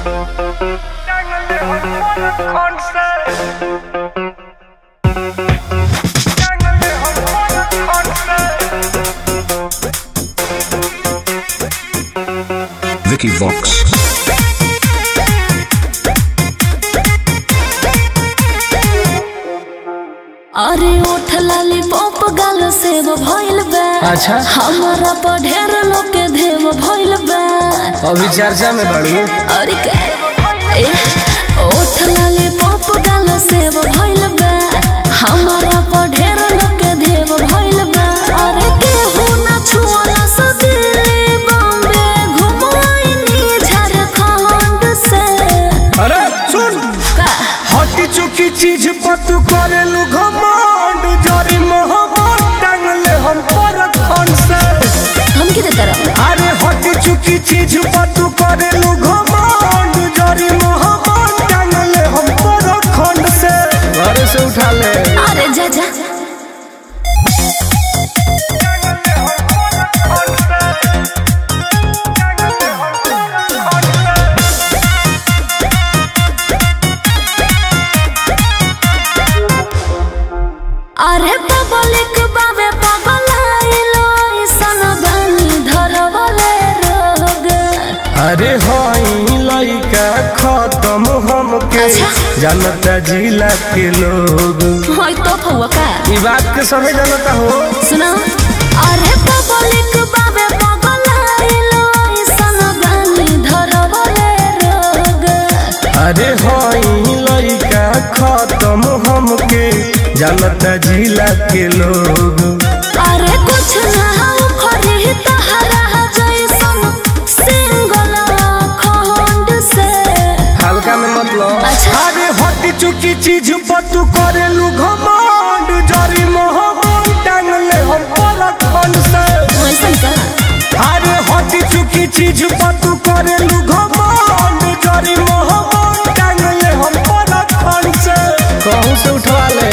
Vicky Vox. अरे ओठ लाली पॉप गाल सेव भइल बा अच्छा। हमारा पर ढेर लोग के देव भइल बा अभी चर्चा में बढ़ू अरे के ए, ओठ लाली पॉप गाल सेव भइल बा हमारा पर ढेर लोग के देव भइल बा अरे केहू ना छुअला से दिल्ली बॉम्बे घुमाइनी झारखंड से अरे सुन का हटी चुकी चीज पर तू करेलू घमंड जरी मोहब्बत टांगले हम पर खन से हम के तरफ अरे हटी चुकी चीज पर तू करेलू घमंड जरी मोहब्बत टांगले हम पर खन से घर से उठा ले अरे जा जा अरे पब्लिक बाबे पगलाइलो ऐसन बानी धरवले रोग अरे हई लइका खत्म हमके अच्छा। जानता जिला के लोग होय तो फुआ का ई बात के सभी जानता हो सुनो अरे पब्लिक बाबे पगलाइलो ऐसन बानी धरवले रोग अरे हई लइका खत्म हमके जानता जिला के लोग अरे कुछ ना हो खरी तहरा जैसन सिंगल खंड से हल्का में मतलब अच्छा। अरे हटी चुकी चीज पर तू करेलू घमंड जरी मोहब्बत टांगले हम पर खन से वैसन का अरे हटी चुकी चीज पर तू करेलू घमंड जरी मोहब्बत टांगले हम पर खन से कहूँ से उठवा ले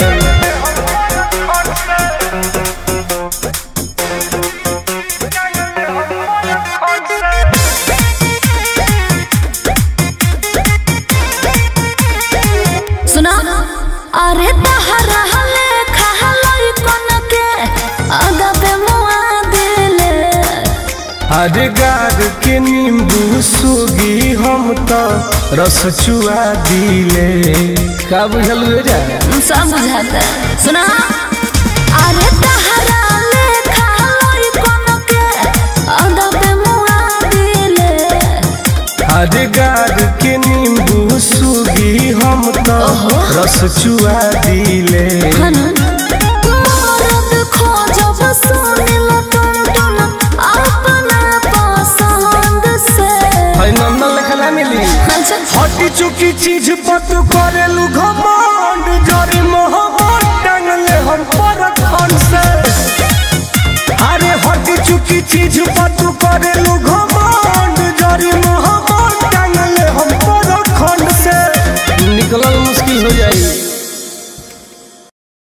सुना अरे तहरा हले खहलई कोन के आगा पे मुआ दिले अरे गार के नींबू सुगी हम तो रस चुआ दिले का बुझल हुए जा सब बुझाता सुना अरे तहरा ले खहलई कोन के आगा पे मुआ दिले अरे गार के नींबू सुगी हम तो ओहो। रस चुआ दिले हनु मरद खोजब सुनिल टुन टुन अपना पसंद से है नंदन लेखा ना मिली अच्छा हटी चुकी चीज पर तू करेलू घमंड जरी मोहब्बत टांगले हम पर खन से अरे हटी चुकी चीज पर तू करेलू घमंड जरी